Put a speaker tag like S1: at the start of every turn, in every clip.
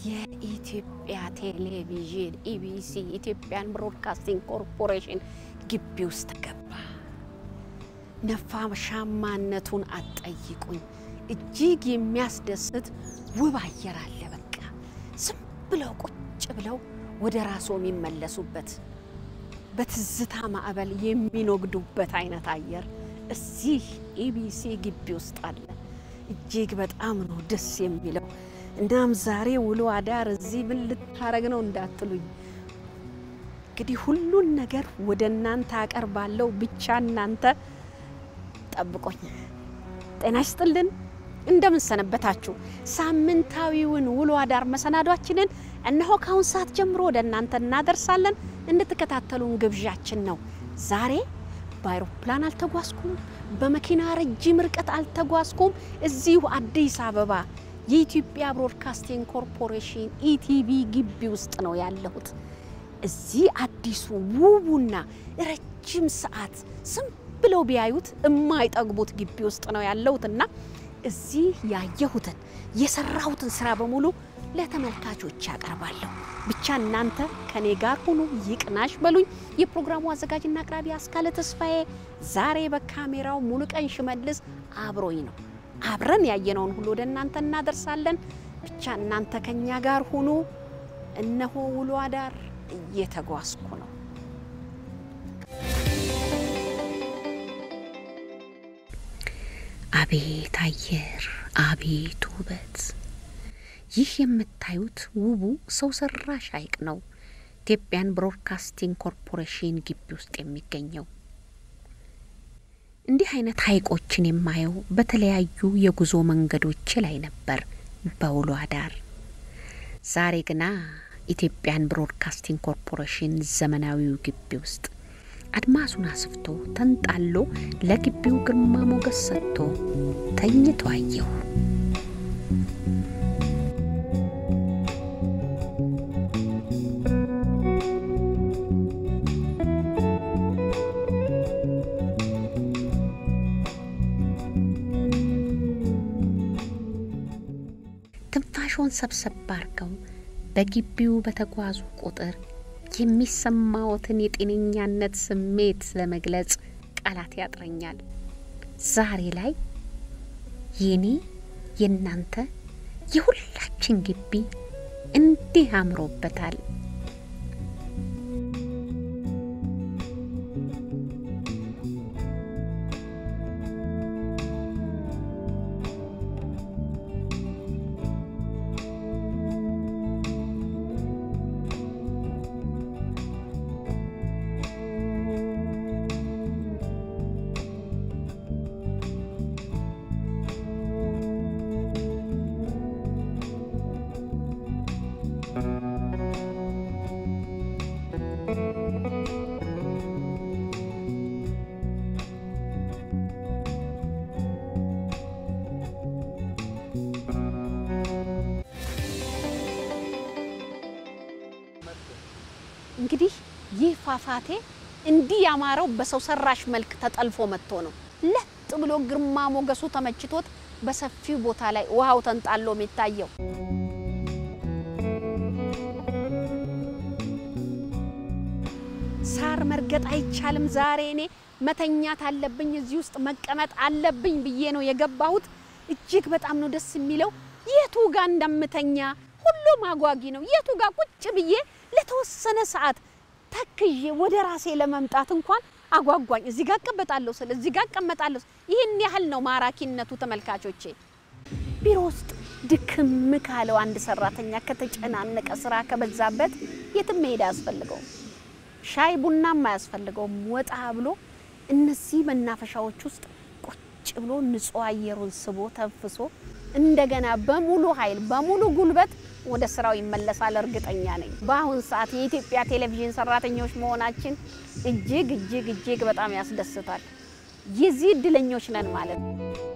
S1: የኢትዮጵያ ቴሌቪዥን ኢቢሲ ኢትዮጵያን ብሮድካስቲንግ ኮርፖሬሽን ግቢ ውስጥ ገባ። ነፋሻማነቱን አትጠይቁኝ። እጅግ የሚያስደስት ውብ አየር አለ። በቃ ዝም ብለው ቁጭ ብለው ወደ ራስዎ የሚመለሱበት በትዝታ ማዕበል የሚኖግዱበት አይነት አየር እዚህ ኢቢሲ ግቢ ውስጥ አለ። እጅግ በጣም ነው ደስ የሚለው። እናም ዛሬ ውሎ አዳር እዚህ ምን ልታረግ ነው እንዳትሉኝ፣ እንግዲህ ሁሉን ነገር ወደ እናንተ አቀርባለሁ። ብቻ እናንተ ጠብቆኝ። ጤና ይስጥልን፣ እንደምን ሰነበታችሁ? ሳምንታዊውን ውሎ አዳር መሰናዷችንን እነሆ ካሁን ሰዓት ጀምሮ ወደ እናንተ እናደርሳለን። እንድትከታተሉን ግብዣችን ነው። ዛሬ በአይሮፕላን አልተጓዝኩም፣ በመኪና ረጅም ርቀት አልተጓዝኩም። እዚሁ አዲስ አበባ የኢትዮጵያ ብሮድካስቲንግ ኮርፖሬሽን ኢቲቪ ግቢ ውስጥ ነው ያለሁት። እዚህ አዲሱ ውቡና ረጅም ሰዓት ዝም ብለው ቢያዩት የማይጠግቡት ግቢ ውስጥ ነው ያለሁትና እዚህ ያየሁትን የሰራሁትን ስራ በሙሉ ለተመልካቾች ያቀርባለሁ። ብቻ እናንተ ከኔ ጋር ሁኑ፣ ይቅናሽ በሉኝ። የፕሮግራሙ አዘጋጅና አቅራቢ አስካለ ተስፋዬ፣ ዛሬ በካሜራው ሙሉቀን ሽመልስ አብሮኝ ነው። አብረን ያየነውን ሁሉ ወደ እናንተ እናደርሳለን። ብቻ እናንተ ከኛ ጋር ሁኑ። እነሆ ውሎ አዳር እየተጓዝኩ ነው። አቤት አየር፣ አቤት ውበት! ይህ የምታዩት ውቡ ሰው ሰራሽ ሐይቅ ነው። ኢትዮጵያን ብሮድካስቲንግ ኮርፖሬሽን ግቢ ውስጥ የሚገኘው እንዲህ አይነት ሐይቆችን የማየው በተለያዩ የጉዞ መንገዶች ላይ ነበር በውሎ አዳር። ዛሬ ግና ኢትዮጵያን ብሮድካስቲንግ ኮርፖሬሽን ዘመናዊው ግቢ ውስጥ አድማሱን አስፍቶ ተንጣሎ ለግቢው ግርማ ሞገስ ሰጥቶ ተኝቶ አየሁ። ትንፋሾን ሰብሰብ አድርገው በግቢው በተጓዙ ቁጥር የሚሰማዎትን የጤነኛነት ስሜት ለመግለጽ ቃላት ያጥረኛል። ዛሬ ላይ የኔ የእናንተ የሁላችን ግቢ እንዲህ አምሮበታል። እንግዲህ ይህ ፏፏቴ እንዲህ ያማረው በሰው ሰራሽ መልክ ተጠልፎ መጥቶ ነው። ለጥ ብሎ ግርማ ሞገሱ ተመችቶት በሰፊው ቦታ ላይ ውሃው ተንጣሎ የሚታየው ሳር መርገጥ አይቻልም። ዛሬ እኔ መተኛት አለብኝ፣ እዚህ ውስጥ መቀመጥ አለብኝ ብዬ ነው የገባሁት። እጅግ በጣም ነው ደስ የሚለው። የቱ ጋር እንደምተኛ ሁሉም አጓጊ ነው። የቱ ጋር ቁጭ ብዬ ለተወሰነ ሰዓት ተክዤ ወደ ራሴ ለመምጣት እንኳን አጓጓኝ። እዚህ ጋር እቀመጣለሁ ስል እዚህ ጋር እቀመጣለሁ። ይህን ያህል ነው ማራኪነቱ። ተመልካቾቼ ቢሮ ውስጥ ድክም ካለው አንድ ሰራተኛ ከተጨናነቀ ስራ ከበዛበት የትም መሄድ አያስፈልገውም። ሻይ ቡናም አያስፈልገውም። ወጣ ብሎ እነዚህ መናፈሻዎች ውስጥ ቁጭ ብሎ ንጹህ አየሩን ስቦ ተንፍሶ እንደገና በሙሉ ኃይል በሙሉ ጉልበት ወደ ስራው ይመለሳል። እርግጠኛ ነኝ። በአሁን ሰዓት የኢትዮጵያ ቴሌቪዥን ሰራተኞች መሆናችን እጅግ እጅግ እጅግ በጣም ያስደስታል። የዚህ እድለኞች ነን ማለት ነው።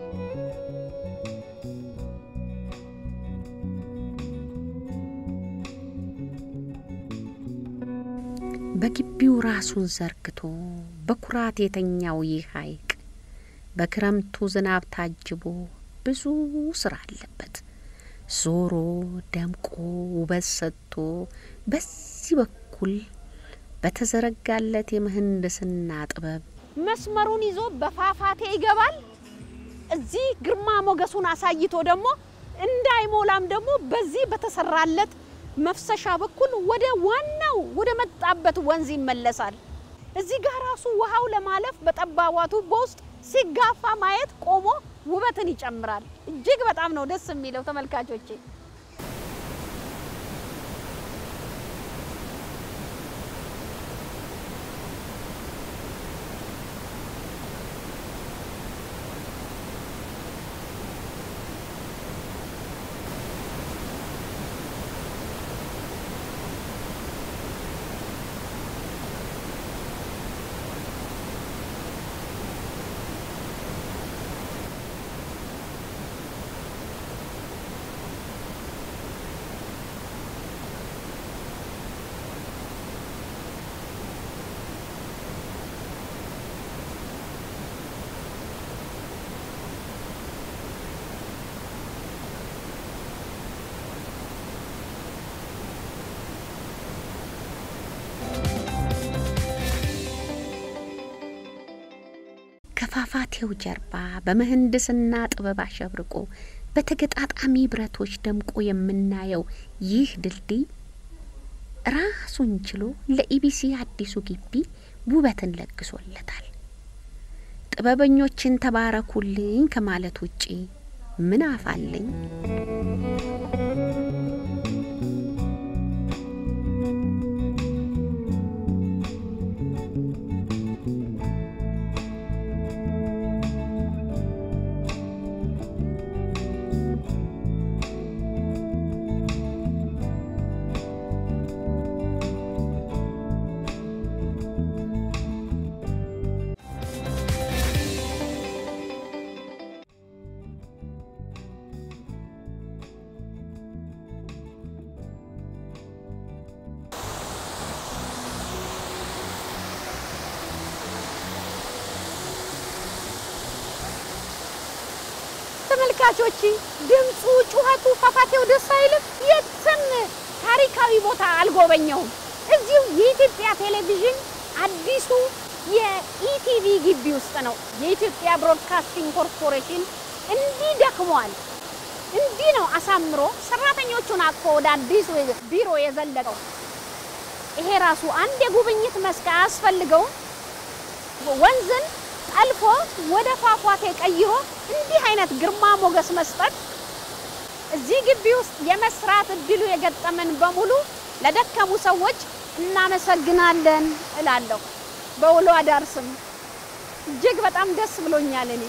S1: በግቢው ራሱን ዘርግቶ በኩራት የተኛው ይህ ሐይቅ በክረምቱ ዝናብ ታጅቦ ብዙ ስራ አለበት። ዞሮ ደምቆ ውበት ሰጥቶ በዚህ በኩል በተዘረጋለት የምህንድስና ጥበብ መስመሩን ይዞ በፏፏቴ ይገባል። እዚህ ግርማ ሞገሱን አሳይቶ ደግሞ እንዳይሞላም ደግሞ በዚህ በተሰራለት መፍሰሻ በኩል ወደ ዋናው ወደ መጣበት ወንዝ ይመለሳል። እዚህ ጋር ራሱ ውሃው ለማለፍ በጠባቧ ቱቦ ውስጥ ሲጋፋ ማየት ቆሞ ውበትን ይጨምራል። እጅግ በጣም ነው ደስ የሚለው ተመልካቾቼ። ከፏፏቴው ጀርባ በምህንድስና ጥበብ አሸብርቆ በተገጣጣሚ ብረቶች ደምቆ የምናየው ይህ ድልድይ ራሱን ችሎ ለኢቢሲ አዲሱ ግቢ ውበትን ለግሶለታል። ጥበበኞችን ተባረኩልኝ ከማለት ውጪ ምን አፋለኝ? ተመልካቾች ድምፁ፣ ጩኸቱ፣ ፏፏቴው ደስ አይልም? የትም ታሪካዊ ቦታ አልጎበኘውም። እዚሁ የኢትዮጵያ ቴሌቪዥን አዲሱ የኢቲቪ ግቢ ውስጥ ነው። የኢትዮጵያ ብሮድካስቲንግ ኮርፖሬሽን እንዲህ ደክሟል። እንዲህ ነው አሳምሮ ሰራተኞቹን አቅፎ ወደ አዲሱ ቢሮ የዘለቀው። ይሄ ራሱ አንድ የጉብኝት መስክ አያስፈልገውም? ወንዝን ጠልፎ ወደ ፏፏቴ ቀይሮ እንዲህ አይነት ግርማ ሞገስ መስጠት እዚህ ግቢ ውስጥ የመስራት እድሉ የገጠመን በሙሉ ለደከሙ ሰዎች እናመሰግናለን እላለሁ። በውሎ አዳር ስም እጅግ በጣም ደስ ብሎኛል እኔ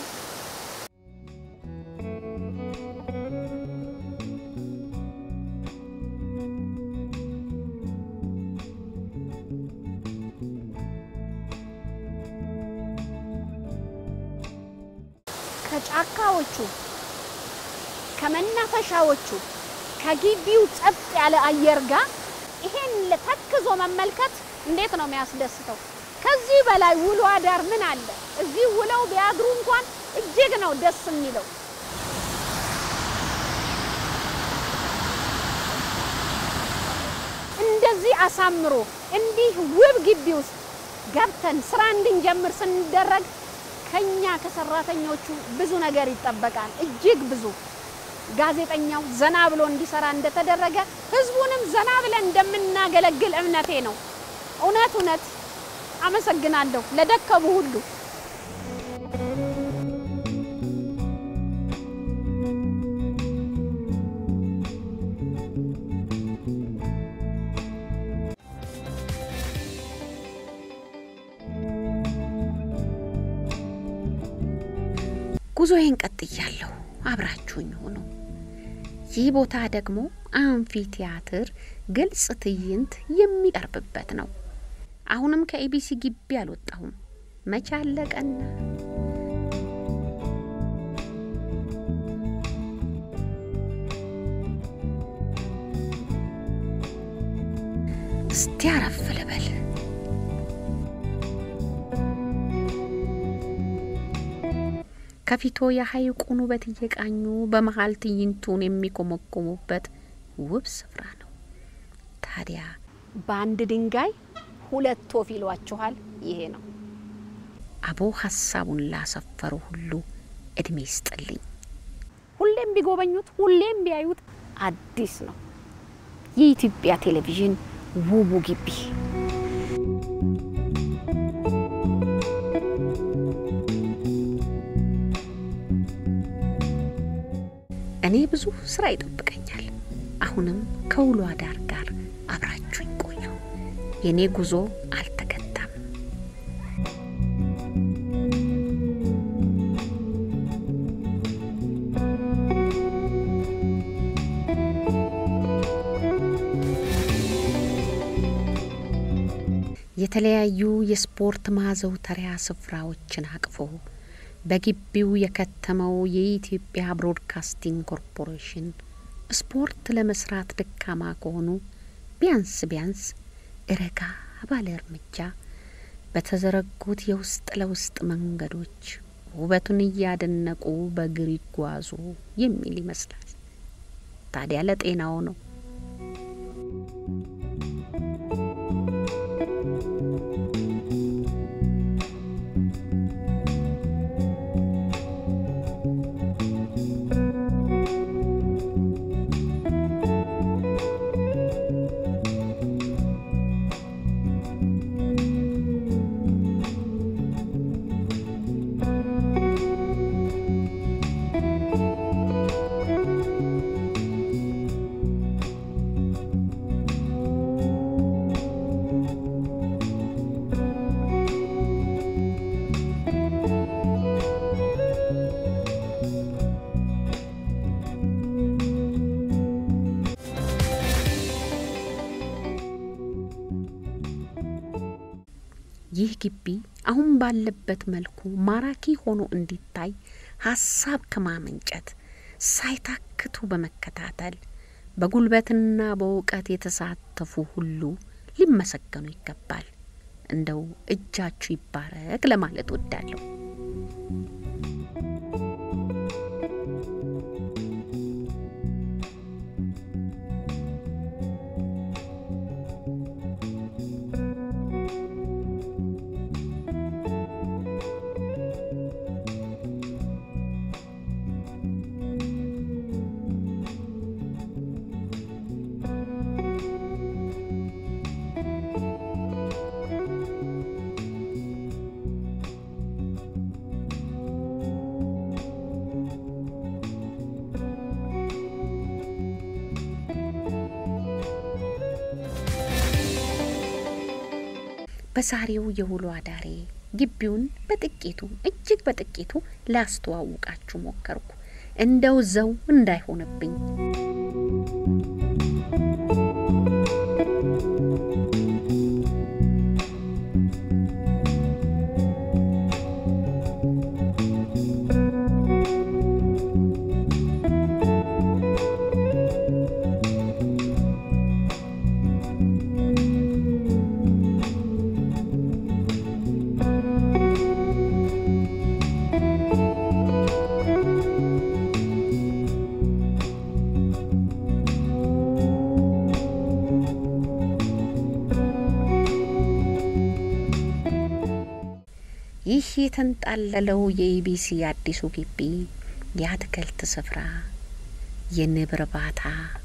S1: ከጫካዎቹ ከመናፈሻዎቹ ከግቢው ጸጥ ያለ አየር ጋር ይሄን ተክዞ መመልከት እንዴት ነው የሚያስደስተው? ከዚህ በላይ ውሎ አዳር ምን አለ? እዚህ ውለው ቢያድሩ እንኳን እጅግ ነው ደስ የሚለው። እንደዚህ አሳምሮ እንዲህ ውብ ግቢ ውስጥ ገብተን ስራ እንድንጀምር ስንደረግ ከኛ ከሰራተኞቹ ብዙ ነገር ይጠበቃል። እጅግ ብዙ ጋዜጠኛው ዘና ብሎ እንዲሰራ እንደተደረገ ህዝቡንም ዘና ብለን እንደምናገለግል እምነቴ ነው። እውነት እውነት አመሰግናለሁ ለደከሙ ሁሉ። ጉዞዬን ቀጥያለሁ። አብራችሁኝ ሆኖ ይህ ቦታ ደግሞ አንፊ ቲያትር ግልጽ ትዕይንት የሚቀርብበት ነው። አሁንም ከኢቢሲ ግቢ አልወጣሁም። መቼ አለቀና እስቲ አረፍ ልበል። ከፊቶ የሐይቁን ውበት እየቃኙ በመሀል ትዕይንቱን የሚኮመኮሙበት ውብ ስፍራ ነው። ታዲያ በአንድ ድንጋይ ሁለት ወፍ ይሏችኋል። ይሄ ነው አቦ ሀሳቡን ላሰፈሩ ሁሉ እድሜ ይስጥልኝ። ሁሌም ቢጎበኙት፣ ሁሌም ቢያዩት አዲስ ነው። የኢትዮጵያ ቴሌቪዥን ውቡ ግቢ እኔ ብዙ ስራ ይጠብቀኛል። አሁንም ከውሎ አዳር ጋር አብራችሁኝ ቆዩ። የእኔ ጉዞ አልተገታም። የተለያዩ የስፖርት ማዘውተሪያ ስፍራዎችን አቅፎ በግቢው የከተመው የኢትዮጵያ ብሮድካስቲንግ ኮርፖሬሽን ስፖርት ለመስራት ደካማ ከሆኑ ቢያንስ ቢያንስ ረጋ ባለ እርምጃ በተዘረጉት የውስጥ ለውስጥ መንገዶች ውበቱን እያደነቁ በእግር ይጓዙ የሚል ይመስላል። ታዲያ ለጤናው ነው። ይህ ግቢ አሁን ባለበት መልኩ ማራኪ ሆኖ እንዲታይ ሀሳብ ከማመንጨት ሳይታክቱ በመከታተል በጉልበትና በእውቀት የተሳተፉ ሁሉ ሊመሰገኑ ይገባል። እንደው እጃችሁ ይባረክ ለማለት ወዳለሁ። በዛሬው የውሎ አዳሬ ግቢውን በጥቂቱ እጅግ በጥቂቱ ላስተዋውቃችሁ ሞከርኩ። እንደው ዘው እንዳይሆንብኝ ይህ የተንጣለለው የኢቢሲ አዲሱ ግቢ የአትክልት ስፍራ፣ የንብ እርባታ፣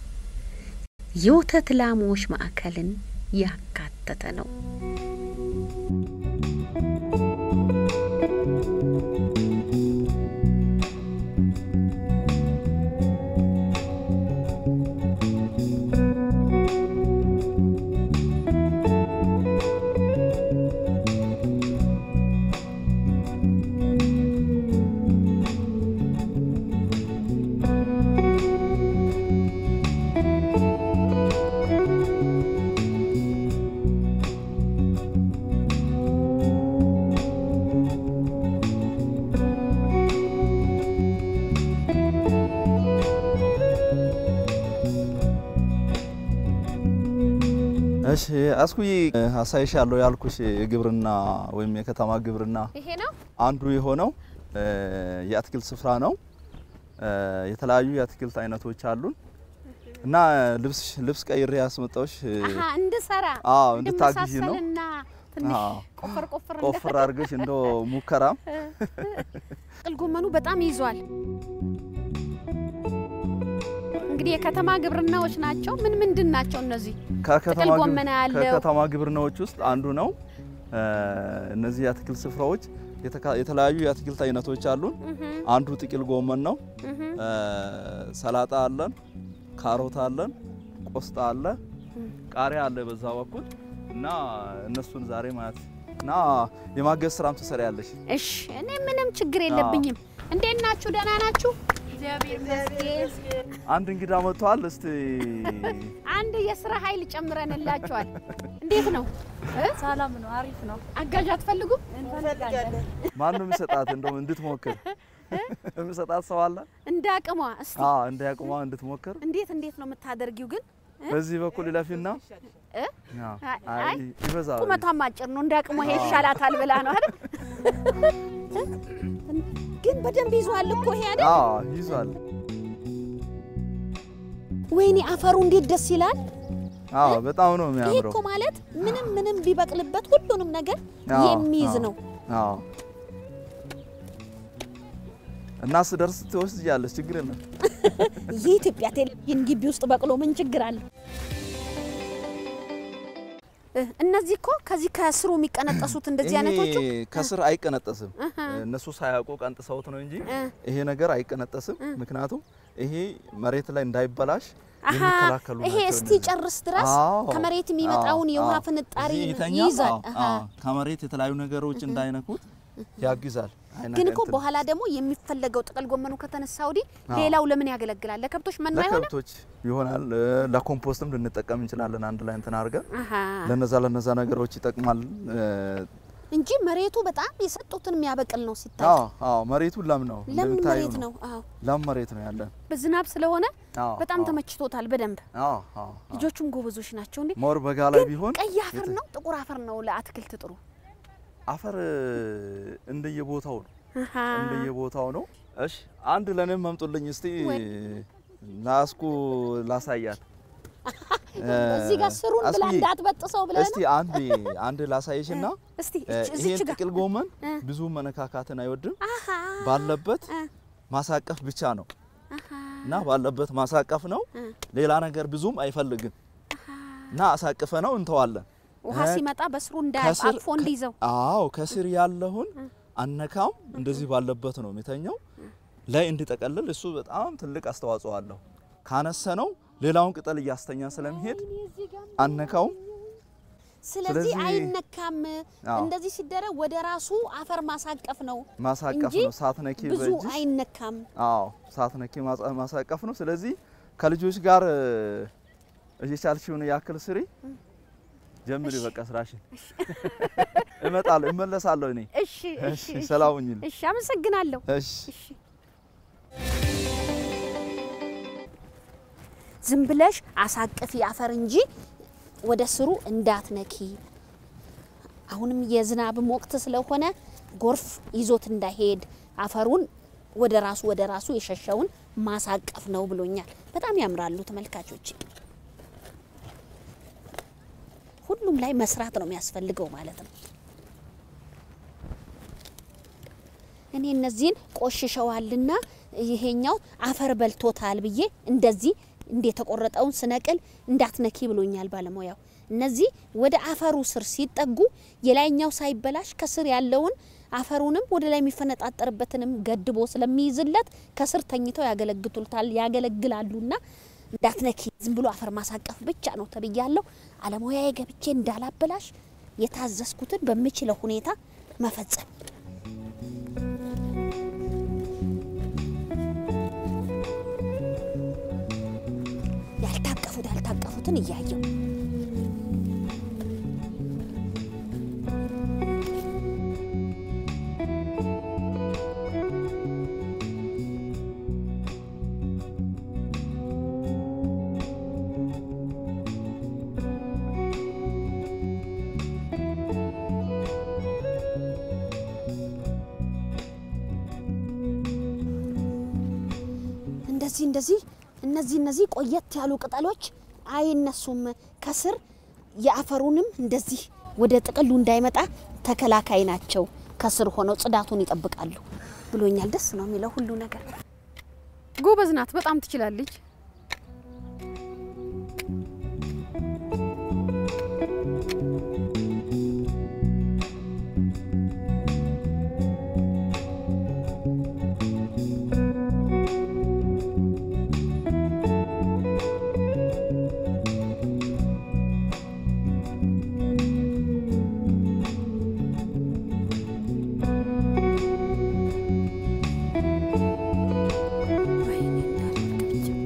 S1: የወተት ላሞች ማዕከልን ያካተተ ነው።
S2: እሺ አስኩዬ አሳይሻለሁ ያልኩሽ የግብርና ወይም የከተማ ግብርና
S3: ይሄ ነው
S2: አንዱ የሆነው እ፣ የአትክልት ስፍራ ነው። እ፣ የተለያዩ የአትክልት አይነቶች አሉን እና ልብስ ልብስ ቀይሬ ያስመጣሁሽ እ፣
S1: አሀ እንድሰራ
S2: አዎ እንድታግዢ ነው።
S1: እንድመሳሰልና ትንሽ
S2: አዎ።
S1: ቆፈር ቆፈር
S2: ቆፍር አድርገሽ እንደ ሙከራም
S1: ጥቅል ጎመኑ በጣም ይዟል። እንግዲህ የከተማ ግብርናዎች ናቸው። ምን ምንድን ናቸው እነዚህ?
S2: ከከተማ
S1: ጥቅል
S2: ግብ-
S1: ጎመን ያለው
S2: ከከተማ ግብርናዎች ውስጥ አንዱ ነው። እ፣ እነዚህ የአትክልት ስፍራዎች የተካ- የተለያዩ የአትክልት አይነቶች አሉን።
S1: እህም፣
S2: አንዱ ጥቅል ጎመን ነው።
S1: እህም፣
S2: እ፣ ሰላጣ አለን፣ ካሮት አለን፣ ቆስጣ አለ፣ ቃሪያ አለ በዛ በኩል እና እነሱን ዛሬ ማለት እና የማገዝ ስራም ትሰሪያለሽ።
S1: እሺ እኔ ምንም ችግር የለብኝም። እንዴት ናችሁ? ደህና ናችሁ? እግዚአብሔር ይመስገን።
S2: አንድ እንግዳ መጥቷል። እስቲ
S1: አንድ የስራ ኃይል ጨምረንላችኋል። እንዴት ነው እ?
S3: ሰላም ነው፣ አሪፍ ነው።
S1: አጋዥ አትፈልጉም?
S3: እንፈልጋለን።
S2: ማን ነው የሚሰጣት? እንደውም እንድትሞክር የሚሰጣት ሰው አለ?
S1: እንደ አቅሟ እስቲ
S2: አዎ እንደ ያቁማ እንድትሞክር
S1: እንዴት እንዴት ነው የምታደርጊው ግን?
S2: በዚህ በኩል ይለፊና
S1: እ?
S2: አዎ፣
S1: አይ፣
S2: አይ ይበዛል።
S1: ቁመቷም አጭር ነው። እንደ አቅሟ ይሄ ይሻላታል ብላ ነው አይደል? ግን በደንብ ይዟል እኮ ይሄ አይደል?
S2: አዎ ይዟል።
S1: ወይኔ አፈሩ እንዴት ደስ ይላል!
S2: አዎ በጣም ነው
S1: ይሄ
S2: የሚያምረው።
S1: እኮ ማለት ምንም ምንም ቢበቅልበት ሁሉንም ነገር
S2: አዎ፣
S1: የሚይዝ
S2: አዎ፣
S1: ነው።
S2: አዎ እና ስደርስ ትወስጃለሽ፣ ችግር የለም።
S1: የኢትዮጵያ ቴሌቪዥን ግቢ ውስጥ በቅሎ ምን ችግር አለ? እ፣ እነዚህ እኮ ከዚህ ከስሩ የሚቀነጠሱት እንደዚህ
S2: ይሄ
S1: አይነቶቹ
S2: ከስር አይቀነጠስም።
S1: እህ፣
S2: እነሱ ሳያውቁ ቀንጥሰውት ነው እንጂ
S1: እ፣
S2: ይሄ ነገር አይቀነጠስም። ምክንያቱም ይሄ መሬት ላይ እንዳይበላሽ
S1: አሀ
S2: የሚከላከሉ
S1: ይሄ
S2: ናቸው
S1: እስቲ
S2: እነዚህ።
S1: ጨርስ ድረስ
S2: አዎ፣
S1: ከመሬት የሚመጣውን
S2: አዎ፣
S1: የውሃ
S2: አዎ።
S1: ፍንጣሪ
S2: እዚህ ይተኛል።
S1: ይይዛል።
S2: አዎ፣
S1: አሀ።
S2: አዎ። ከመሬት የተለያዩ ነገሮች እንዳይነኩት ያግዛል። አይነ-
S1: ግን እኮ
S2: እንትን
S1: በኋላ ደግሞ የሚፈለገው ጥቅል ጎመኑ ከተነሳ ወዲህ
S2: አዎ።
S1: ሌላው ለምን ያገለግላል? ለከብቶች መኖ አይሆንም?
S2: ለከብቶች ይሆናል። እ፣ ለኮምፖስትም ልንጠቀም እንችላለን። አንድ ላይ እንትን አድርገን
S1: አሀ።
S2: ለነዛ ለነዛ ነገሮች ይጠቅማል። እ፣
S1: እንጂ መሬቱ በጣም የሰጡትን የሚያበቅል ነው ሲታይ።
S2: አዎ አዎ፣ መሬቱ ለም ነው
S1: ለምን
S2: እንደምታዩ
S1: መሬት ነው? አዎ
S2: ለም መሬት ነው ያለን።
S1: በዝናብ ስለሆነ
S2: አዎ
S1: በጣም
S2: አዎ፣
S1: ተመችቶታል በደንብ።
S2: አዎ አዎ።
S1: ልጆቹም ጎበዞች ናቸው እንዴ።
S2: ሞር በጋ ላይ ቢሆን
S1: ቀይ አፈር ነው ጥቁር አፈር ነው ለአትክልት ጥሩ?
S2: አፈር እ፣ እንደየቦታው ነው
S1: አሀ።
S2: እንደየቦታው ነው። እሺ አንድ ለኔም መምጡልኝ እስቲ
S1: ወይ።
S2: ላስኩ ላሳያት።
S1: እዚህ ጋር ስሩን ብላ
S2: አስቢ፣
S1: እንዳትበጥሰው ብለህ
S2: እስቲ
S1: ነው?
S2: አንድ አንድ ላሳይሽና
S1: እስቲ
S2: እ፣
S1: እች- እዚች
S2: ይሄን
S1: ጋር
S2: ጥቅል ጎመን
S1: እ።
S2: ብዙ መነካካትን አይወድም።
S1: አሀ
S2: ባለበት
S1: እ፣
S2: ማሳቀፍ ብቻ ነው
S1: አሀ፣
S2: እና ባለበት ማሳቀፍ ነው።
S1: እ።
S2: ሌላ ነገር ብዙም አይፈልግም እና አሳቅፈ ነው እንተዋለን።
S1: ውሃ
S2: እ፣
S1: ሲመጣ በስሩ
S2: ከስር-
S1: እንዳያቅፎ እንዲይዘው
S2: አዎ ከስር ያለውን አነካም እንደዚህ ባለበት ነው የሚተኘው ላይ እንዲጠቀልል እሱ በጣም ትልቅ አስተዋጽኦ አለው። ካነሰ ነው ሌላውን ቅጠል እያስተኛ ስለሚሄድ አነካውም።
S1: ስለዚህ
S2: ስለዚህ-
S1: አይነካም።
S2: አዎ።
S1: እንደዚህ ሲደረግ ወደ ራሱ አፈር ማሳቀፍ ነው
S2: ማሳቀፍ
S1: እንጂ
S2: ነው ሳትነኪ
S1: ብዙ
S2: በእጅሽ
S1: አይነካም።
S2: አዎ ሳትነኪ ማሳ- ማሳቀፍ ነው። ስለዚህ ከልጆች ጋር እ፣ እየቻልሽውን ያክል ስሪ። ጀምሪ በቃ ስራሽን። እመጣለሁ እመለሳለሁ እኔ።
S1: እሺ እሺ
S2: እሺ ሰላም ሁኚልኝ።
S1: እሺ፣ አመሰግናለሁ።
S2: እሺ
S1: እሺ ዝም ብለሽ አሳቅፊ አፈር እንጂ ወደ ስሩ እንዳትነኪ። አሁንም የዝናብም ወቅት ስለሆነ ጎርፍ ይዞት እንዳይሄድ አፈሩን ወደ ራሱ ወደ ራሱ የሸሸውን ማሳቀፍ ነው ብሎኛል። በጣም ያምራሉ ተመልካቾች። ሁሉም ላይ መስራት ነው የሚያስፈልገው ማለት ነው። እኔ እነዚህን ቆሽሸዋልና ይሄኛው አፈር በልቶታል ብዬ እንደዚህ እንደ የተቆረጠውን ስነቅል እንዳትነኪ ብሎኛል ባለሙያው። እነዚህ ወደ አፈሩ ስር ሲጠጉ የላይኛው ሳይበላሽ ከስር ያለውን አፈሩንም ወደ ላይ የሚፈነጣጠርበትንም ገድቦ ስለሚይዝለት ከስር ተኝተው ያገለግቱታል ያገለግላሉና እንዳትነኪ ዝም ብሎ አፈር ማሳቀፍ ብቻ ነው ተብያለሁ። አለሙያዬ ገብቼ እንዳላበላሽ የታዘዝኩትን በምችለው ሁኔታ መፈጸም ያልታቀፉት ያልታቀፉትን እያየው እንደዚህ እንደዚህ እነዚህ እነዚህ ቆየት ያሉ ቅጠሎች አይነሱም ከስር የአፈሩንም እንደዚህ ወደ ጥቅሉ እንዳይመጣ ተከላካይ ናቸው። ከስር ሆነው ጽዳቱን ይጠብቃሉ ብሎኛል። ደስ ነው የሚለው ሁሉ ነገር።
S4: ጎበዝ ናት፣ በጣም ትችላለች።
S1: ወይኔ እንዳልወድቅ ብቻ።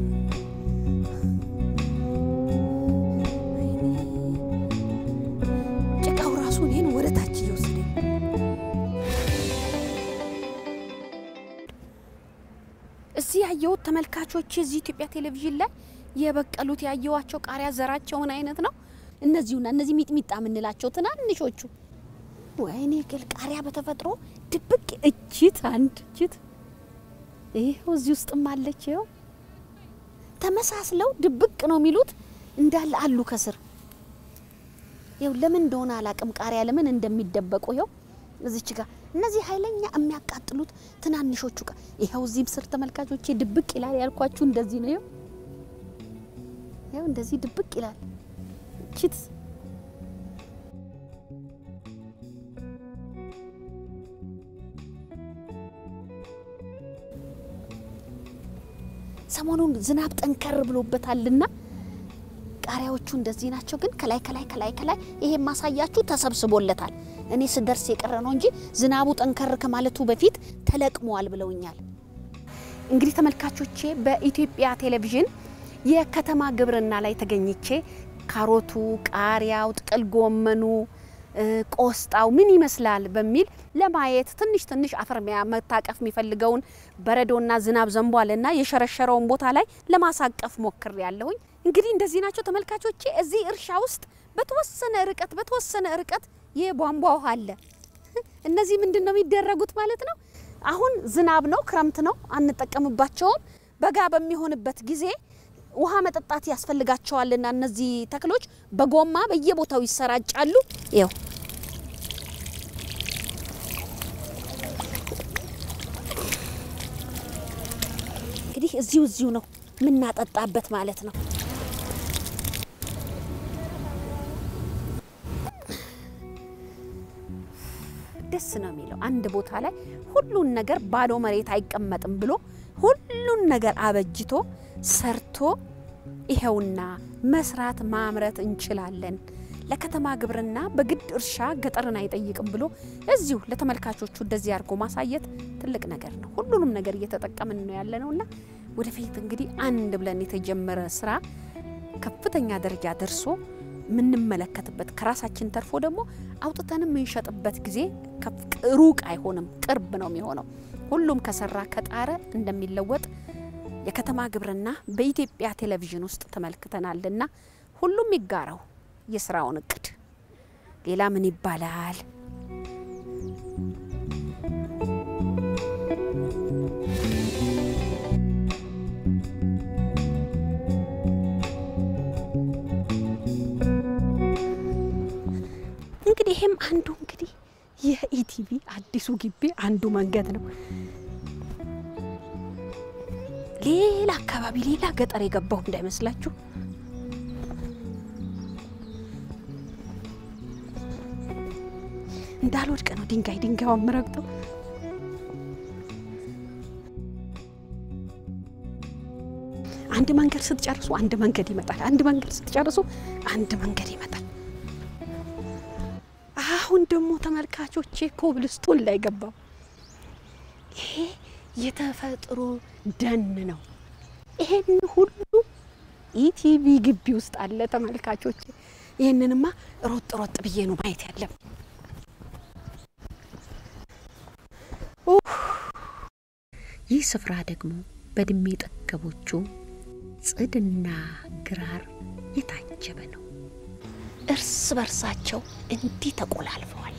S1: ወይኔ ጭቃው ራሱ እኔን ወደ ታች እየወሰደኝ እዚህ ያየሁት ተመልካቾች እዚህ ኢትዮጵያ ቴሌቪዥን ላይ የበቀሉት ያየዋቸው ቃሪያ ዘራቸውን አይነት ነው። እነዚሁና እነዚህ ሚጥሚጣ የምንላቸው ትናንሾቹ። ወይኔ ግል ቃሪያ በተፈጥሮ ድብቅ እጅት አንድ እጅት ይኸው እዚህ ውስጥም አለች። ይኸው ተመሳስለው ድብቅ ነው የሚሉት እንዳለ አሉ ከስር። ይኸው ለምን እንደሆነ አላቅም ቃሪያ ለምን እንደሚደበቁ ይኸው እዚች ጋር እነዚህ ኃይለኛ የሚያቃጥሉት ትናንሾቹ ቃ ይኸው እዚህም ስር ተመልካቾቼ ድብቅ ይላል ያልኳችሁ እንደዚህ ነው። ይኸው ይኸው እንደዚህ ድብቅ ይላል ችት ሰሞኑን ዝናብ ጠንከር ብሎበታልና ቃሪያዎቹ እንደዚህ ናቸው። ግን ከላይ ከላይ ከላይ ከላይ ይሄ ማሳያችሁ ተሰብስቦለታል። እኔ ስደርስ የቀረ ነው እንጂ ዝናቡ ጠንከር ከማለቱ በፊት ተለቅመዋል ብለውኛል። እንግዲህ ተመልካቾቼ በኢትዮጵያ ቴሌቪዥን የከተማ ግብርና ላይ ተገኝቼ ካሮቱ፣ ቃሪያው፣ ጥቅል ጎመኑ፣ እ፣ ቆስጣው ምን ይመስላል በሚል ለማየት ትንሽ ትንሽ አፈርሚያ መታቀፍ የሚፈልገውን በረዶና ዝናብ ዘንቧልና የሸረሸረውን ቦታ ላይ ለማሳቀፍ ሞክር ያለሁኝ። እንግዲህ እንደዚህ ናቸው ተመልካቾቼ። እዚህ እርሻ ውስጥ በተወሰነ ርቀት በተወሰነ ርቀት የቧንቧ ውሃ አለ። እነዚህ ምንድን ነው የሚደረጉት ማለት ነው? አሁን ዝናብ ነው፣ ክረምት ነው፣ አንጠቀምባቸውም። በጋ በሚሆንበት ጊዜ ውሃ መጠጣት ያስፈልጋቸዋልና እነዚህ ተክሎች በጎማ በየቦታው ይሰራጫሉ። ይው እንግዲህ እዚሁ እዚሁ ነው የምናጠጣበት ማለት ነው። ደስ ነው የሚለው አንድ ቦታ ላይ ሁሉን ነገር ባዶ መሬት አይቀመጥም ብሎ ሁሉን ነገር አበጅቶ ሰርቶ ይኸውና መስራት ማምረት እንችላለን። ለከተማ ግብርና በግድ እርሻ ገጠርን አይጠይቅም ብሎ እዚሁ ለተመልካቾቹ እንደዚህ አድርጎ ማሳየት ትልቅ ነገር ነው። ሁሉንም ነገር እየተጠቀምን ነው ያለ ነውና ወደፊት እንግዲህ አንድ ብለን የተጀመረ ስራ ከፍተኛ ደረጃ ደርሶ የምንመለከትበት ከራሳችን ተርፎ ደግሞ አውጥተን የምንሸጥበት ጊዜ ከፍ- ሩቅ አይሆንም፣ ቅርብ ነው የሚሆነው። ሁሉም ከሰራ ከጣረ እንደሚለወጥ የከተማ ግብርና በኢትዮጵያ ቴሌቪዥን ውስጥ ተመልክተናልና ሁሉም ይጋራው የስራውን እቅድ። ሌላ ምን ይባላል? እንግዲህ ይሄም አንዱ እንግዲህ የኢቲቪ አዲሱ ግቢ አንዱ መንገድ ነው። ሌላ አካባቢ ሌላ ገጠር የገባሁ እንዳይመስላችሁ። እንዳልወድቅ ነው ድንጋይ ድንጋዩን ምረግጠው። አንድ መንገድ ስትጨርሱ አንድ መንገድ ይመጣል። አንድ መንገድ ስትጨርሱ አንድ መንገድ ይመጣል። አሁን ደግሞ ተመልካቾቼ ኮብልስቶን ላይ ገባው። ይሄ የተፈጥሮ ደን ነው። ይሄን ሁሉ ኢቲቪ ግቢ ውስጥ አለ ተመልካቾቼ። ይህንንማ ሮጥ ሮጥ ብዬ ነው ማየት ያለም። ይህ ስፍራ ደግሞ በእድሜ ጠገቦቹ ጽድና ግራር የታጀበ ነው። እርስ በርሳቸው እንዲህ ተቆላልፈዋል።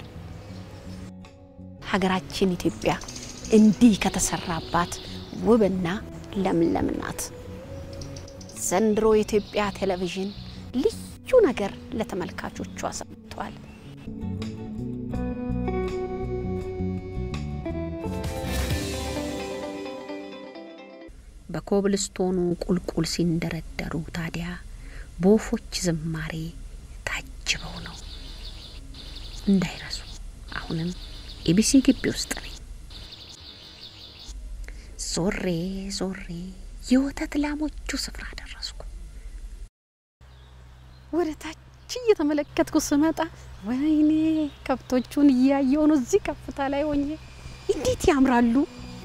S1: ሀገራችን ኢትዮጵያ እንዲህ ከተሰራባት ውብና ለምለም ናት። ዘንድሮ የኢትዮጵያ ቴሌቪዥን ልዩ ነገር ለተመልካቾቿ ሰጥቷል። በኮብልስቶኑ ቁልቁል ሲንደረደሩ ታዲያ በወፎች ዝማሬ ታጅበው ነው። እንዳይረሱ። አሁንም ኤቢሲ ግቢ ውስጥ ነኝ። ዞሬ ዞሬ የወተት ላሞቹ ስፍራ ደረስኩ።
S4: ወደ ታች እየተመለከትኩ ስመጣ ወይኔ ከብቶቹን እያየሁ ነው። እዚህ ከፍታ ላይ ሆኜ እንዴት ያምራሉ!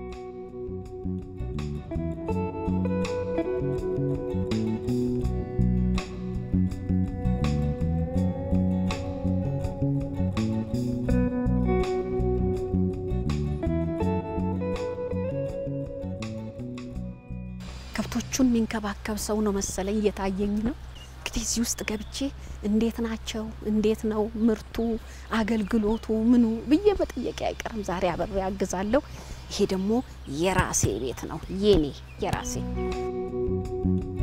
S1: ከብቶቹን የሚንከባከብ ሰው ነው መሰለኝ እየታየኝ ነው። እንግዲህ እዚህ ውስጥ ገብቼ እንዴት ናቸው፣ እንዴት ነው ምርቱ፣ አገልግሎቱ፣ ምኑ ብዬ መጠየቅ አይቀርም። ዛሬ አብሬ አግዛለሁ። ይሄ ደግሞ የራሴ ቤት ነው፣ የኔ የራሴ